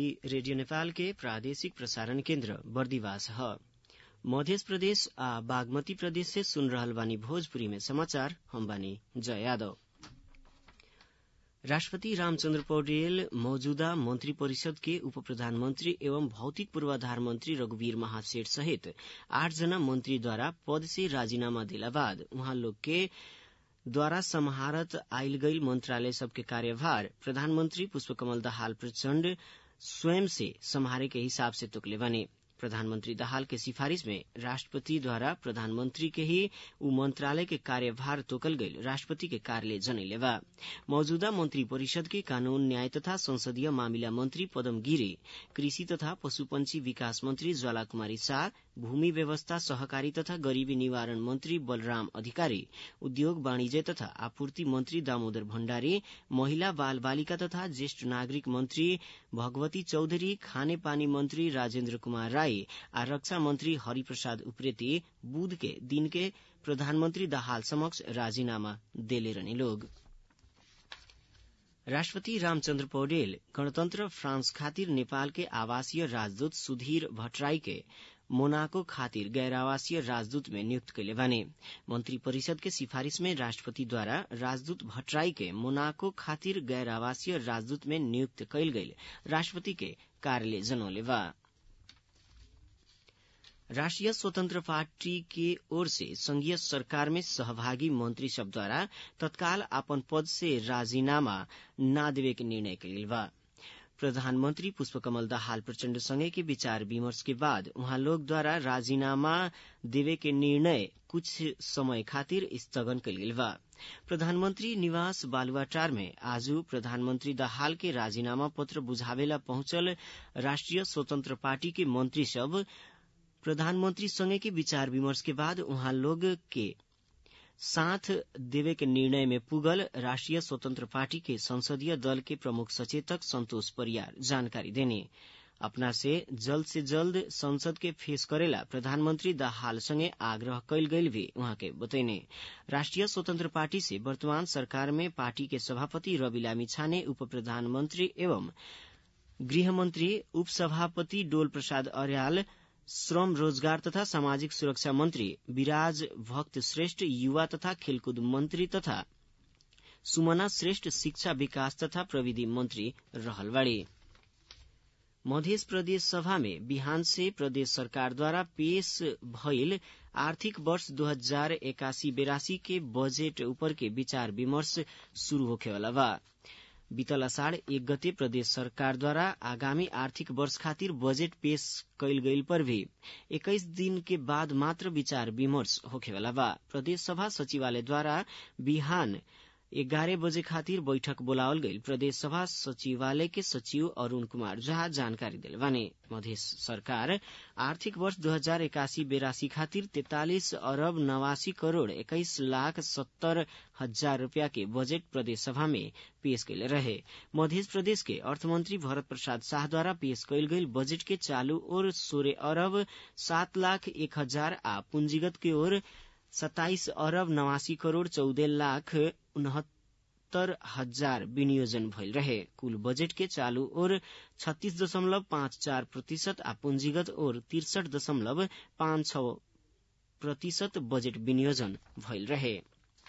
radio Nepal के प्रादेशिक प्रसारण केन्द्र बर्दिवास ह मध्य प्रदेश आ बागमती प्रदेश से सुन रहल बानी भोजपुरी में समाचार हम बानी जय यादव राष्ट्रपति रामचन्द्र पौडेल मौजूदा मंत्री परिषद के उप प्रधानमंत्री एवं भौतिक पूर्वाधार मंत्री रघुवीर महासेठ सहित आठ जना मंत्रीद्वारा पद से राजीनामा दिला बाद उहाँ लोग के द्वारा सम्हारत आइल गईल मंत्रालय सबके कार्यभार प्रधानमंत्री पुष्पकमल दाहाल प्रचण्ड स्वयं से सम्हारे के हिसाब से तोकले बने प्रधानमंत्री दाहाल के सिफारिश में राष्ट्रपति द्वारा प्रधानमंत्री के ही उ मंत्रालय के कार्यभार तोकल गईल राष्ट्रपति के कार्यालय जनैले बा मौजूदा मंत्री परिषद के कानून न्याय तथा संसदीय मामिला मंत्री पदम गिरी कृषि तथा पशुपंछी विकास मंत्री ज्वाला कुमारी शाह भूमि व्यवस्था सहकारी तथा गरीबी निवारण मंत्री बलराम अधिकारी उद्योग वाणिज्य तथा आपूर्ति मंत्री दामोदर भण्डारी महिला बाल बालिका तथा ज्येष्ठ नागरिक मंत्री भगवती चौधरी खाने पानी मंत्री राजेन्द्र कुमार राई आ रक्षा मंत्री हरिप्रसाद उप्रेती बुध के दिन के प्रधानमंत्री दाहाल समक्ष राजीनामा देले रहने लोग राष्ट्रपति रामचन्द्र पौडेल गणतन्त्र फ्रांस खातिर नेपाल के आवासीय राजदूत सुधीर भट्टराई के मोनाको खातिर गैर आवासीय राजदूत में नियुक्त कैले बाने मंत्री परिषद के सिफारिश में राष्ट्रपति द्वारा राजदूत भट्टराई के मोनाको खातिर गैर आवासीय राजदूत में नियुक्त कैल गईल राष्ट्रपति के कार्यालय जनौले बा राष्ट्रिय स्वतन्त्र पार्टी के ओर से संघीय सरकार में सहभागी मंत्री सब द्वारा तत्काल अपन पद से राजीनामा न देवे के निर्णय कइल बा प्रधानमंत्री पुष्पकमल दाहाल प्रचण्ड संगे के विचार विमर्श के बाद उहाँ लोग द्वारा राजीनामा देवे के निर्णय कुछ समय खातिर स्थगन कइल गेल बा प्रधानमंत्री निवास बालुवाटार में आज प्रधानमंत्री दाहाल के राजीनामा पत्र बुझावेला पहुंचल राष्ट्रिय स्वतंत्र पार्टी के मंत्री सब प्रधानमंत्री संगे के विचार विमर्श के बाद उहाँ लोग के साथ देवे के निर्णय में पुगल राष्ट्रिय स्वतंत्र पार्टी के संसदीय दल के प्रमुख सचेतक संतोष परियार जानकारी देने अपना से जल्द से जल्द संसद के फेस करेला प्रधानमंत्री दाहाल संगे आग्रह कैल गईल भी उहाँ के बतैने राष्ट्रिय स्वतंत्र पार्टी से वर्तमान सरकार में पार्टी के सभापति रवि लामी छाने उप प्रधानमंत्री एवं गृहमंत्री उपसभापति डोल प्रसाद अर्याल श्रम रोजगार तथा सामाजिक सुरक्षा मंत्री विराज भक्त श्रेष्ठ युवा तथा खेलकूद मंत्री तथा सुमना श्रेष्ठ शिक्षा विकास तथा प्रविधि मंत्री रहल बाड़ी मध्य प्रदेश सभा में बिहान से प्रदेश सरकार द्वारा पेश भइल आर्थिक वर्ष दो हजार एकासी बेरासी के बजेट ऊपर के विचार विमर्श शुरू होखेवाला बा बीतल अषाढ़ एक गते प्रदेश सरकार द्वारा आगामी आर्थिक वर्ष खातिर बजेट पेश कैल गईल पर भी इक्कीस दिन के बाद मात्र विचार विमर्श होखेवाला बा प्रदेश सभा सचिवालय द्वारा बिहान एघारह बजे खातिर बैठक बोलावल गईल प्रदेश सभा सचिवालय के सचिव अरूण कुमार झा जानकारी दिले बाने मध्य सरकार आर्थिक वर्ष दो हजार इक्यासी बेरासी खातिर तैतालिस अरब नवासी करोड़ इक्कीस लाख सत्तर हजार रूपया के बजट प्रदेश सभा में पेश कैले रहे मध्य प्रदेश के अर्थमंत्री भरत प्रसाद शाह द्वारा पेश कैल गईल बजट के चालू ओर सोलह अरब सात लाख एक हजार आ पूंजीगत के ओर सत्ताइस अरब नवासी करोड़ चौदह लाख उनहत्तर हजार विनियोजन भइल रहे कुल बजेट के चालू ओर छत्तीस दशमलव पाँच चार प्रतिशत आ पूंजीगत ओर तिरसठ दशमलव पाँच छ प्रतिशत बजेट विनियोजन भइल रहे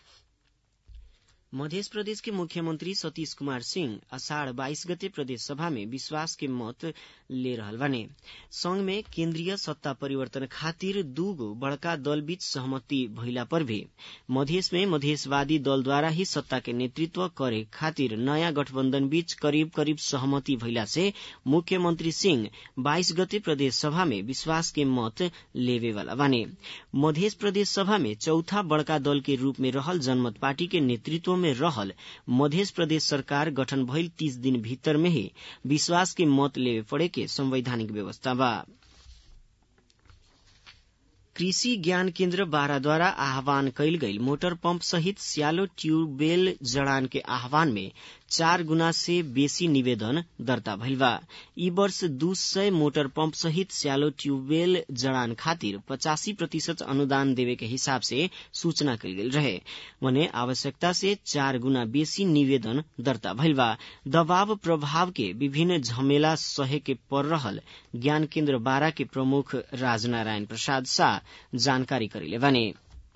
मध्य प्रदेश के मुख्यमंत्री सतीश कुमार सिंह अषाढ़ बाईस गते प्रदेश सभा में विश्वास के मत ले रहल बने संघ में केंद्रीय सत्ता परिवर्तन खातिर दूगो बड़का दल बीच सहमति भइला पर भी मधेश में मधेशवादी दल द्वारा ही सत्ता के नेतृत्व करे खातिर नयाँ गठबन्धन बीच करीब करीब सहमति भइला से मुख्यमंत्री सिंह बाईस गते प्रदेश सभा में विश्वास के मत लेवे वाला बने मध्य प्रदेश सभा में चौथा बड़का दल के रूप में रहल जनमत पार्टी के नेतृत्व में रहल मध्य प्रदेश सरकार गठन भइल तीस दिन भीतर में ही विश्वास के मत लेवे पड़े के संवैधानिक व्यवस्था बा कृषि ज्ञान केन्द्र बाराद्वारा आह्वान कैल गईल मोटर पंप सहित स्यालो ट्यूबवेल जड़ान के आह्वान में चार गुना से बेसी निवेदन दर्ता भइल बा ई वर्ष दू सय मोटर पंप सहित स्यालो ट्यूबवेल जड़ान खातिर पचासी प्रतिशत अनुदान देवे के हिसाब से सूचना कल गेल रहे वने आवश्यकता से चार गुना बेसी निवेदन दर्ता भइल बा दबाव प्रभाव के विभिन्न झमेला सहे के पर रहल ज्ञान केन्द्र बारा के प्रमुख राजनारायण प्रसाद शाह जानकारी करेले बने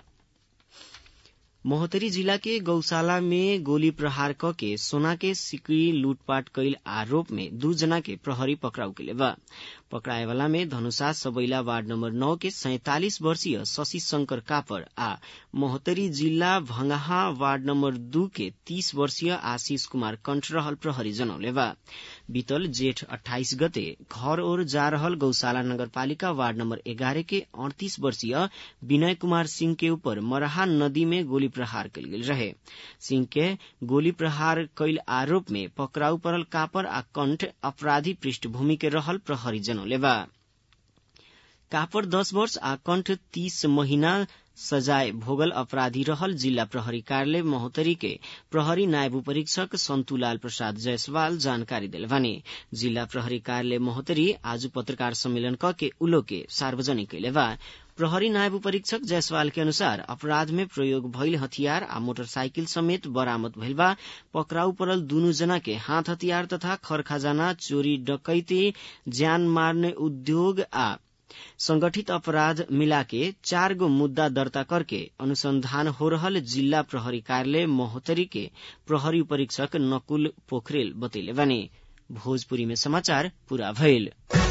महोत्तरी जिला के गौशाला में गोली प्रहार क के सोना के सिकड़ी लूटपाट कैल आरोप में दू जना के प्रहरी पकड़ाउ के बा पकड़ाए वाला में धनुषा सबैला वार्ड नंबर नौ के सैतालिस वर्षीय शशि शंकर कापर आ महोत्तरी जिला भंगाहा वार्ड नंबर दू के तीस वर्षीय आशीष कुमार कंठ रहल प्रहरी जनौले बा बीतल जेठ अठाइस गते घर ओर जा रहल गौशाला नगरपालिका वार्ड नंबर एगारह के अड़तीस वर्षीय विनय कुमार सिंह के ऊपर मरहा नदी में गोली प्रहार कल गेल रहे सिंह के गोली प्रहार कैल आरोप में पकड़ाउ पड़ल कापर आ कंठ अपराधी पृष्ठभूमि के रहल प्रहरी जनौले बा कापर दस वर्ष आ कंठ तीस महीना सजाय भोगल अपराधी रहल जिल्ला प्रहरी कार्यालय महोत्तरी के प्रहरी नायब परीक्षक सन्तुलाल प्रसाद जायसवाल जानकारी दिलवानी जिल्ला प्रहरी कार्यालय महोत्तरी आज पत्रकार सम्मेलन क के उलो के सार्वजनिक कैले बा प्रहरी नायब परीक्षक जायसवाल के अनुसार अपराध में प्रयोग भइल हथियार आ मोटरसाइकिल समेत बरामद भइल बा पकड़ाउ पड़ल दुनु जना के हाथ हथियार तथा खरखजाना चोरी डकैती ज्यान मार्ने उद्योग आ संगठित अपराध मिलाके चार गो मुद्दा दर्ता करके अनुसंधान हो रहल जिल्ला प्रहरी कार्यालय महोत्तरी के प्रहरी परीक्षक नकुल पोखरेल बतैले बानी भोजपुरी में समाचार पूरा भइल